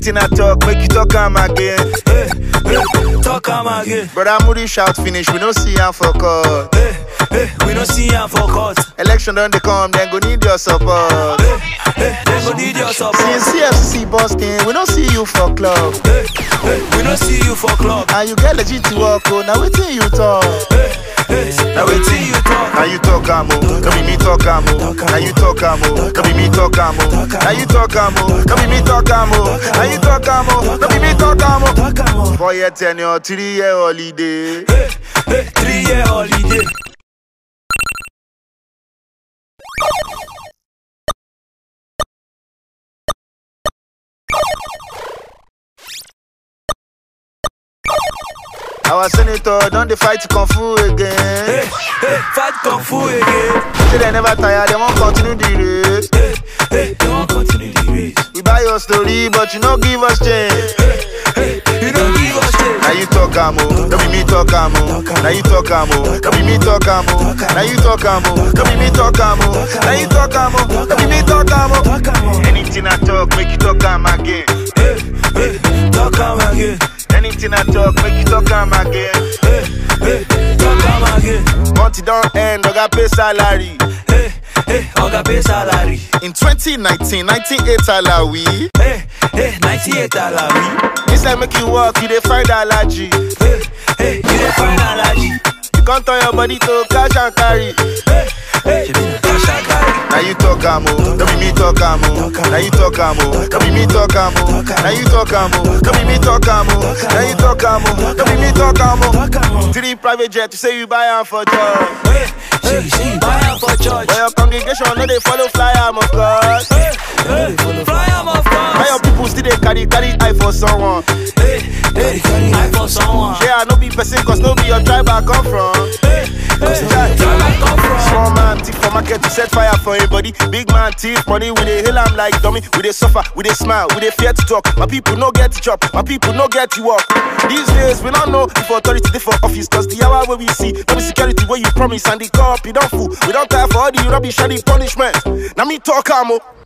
Anything I talk, make you talk am again. Hey, hey, talk am again. Brother Moody shout finish, we no see am for court. Hey, hey, we no see am for court. Election don dey come, then go need your support. Hey, hey, they go need your support. Since CFC busting, we no see you for club. Hey, hey, we no see you for club. And you get legit to work, oh, now wetin you talk? Hey, hey, now wetin you talk? Now you talk am oh, no be me talk am oh. Now you talk am oh, no be me talk am oh. Now you talk am oh, no be me talk am oh. Now you talk am oh, no be me talk am oh. Talk am o. Four year tenure, three year holiday. Hey, hey, three year holiday. Our senator don dey fight kung fu Hey, again. hey, fight kung fu again. Say they never tire, they wan continue the race. Hey, hey, they wan continue the race. We buy your story, but you no give us change. Hey, you don't give us change. Now you talk am oh, no be me talk am oh. Now you talk am oh, no be me talk am oh. Now you talk am oh, no be me talk am oh. Now you talk am oh, no be me talk am oh. Talk am o. Anything I talk, make you talk am again. Hey, hey, talk am again. Anything I talk, make you talk am again. Hey, hey, talk am again. Month it don end, oga pay salary. Hey, hey, oga pay salary. In 2019, 98 alawi. Hey, hey, 98 alawi. Inside make you work, you dey find allergy. Hey, hey, you dey find allergy. You can't turn your body to cash and carry. Hey, hey, shebi na cash and carry. Now you talk am oh, no be me talk am oh. Now you talk am oh, no be me talk am oh. Now you talk am oh, no be me talk am oh. Now you talk am oh, no be me talk am oh. Talk am o. Three private jet, you say you buy am for job. Hey, hey, say you buy am for church. But your congregation no dey follow fly am of course. Hey, hey, fly am of Why your course. people still dey carry carry eye for someone? Hey, hey, I for someone. Yeah, I no be person cause no be your tribe I come from. Hey, hey, where I come from? Small man thief for market to set fire for him body. Big man thief money, we dey hail am like dummy. We dey suffer, we dey smile, we dey fear to talk. My people no get to chop, my people no get to work. These days we don't know if authority dey for office cause the hour where we see no be security where you promise and the cop you don't fool. We don't tire for all the rubbish and the punishment. Now me talk am o.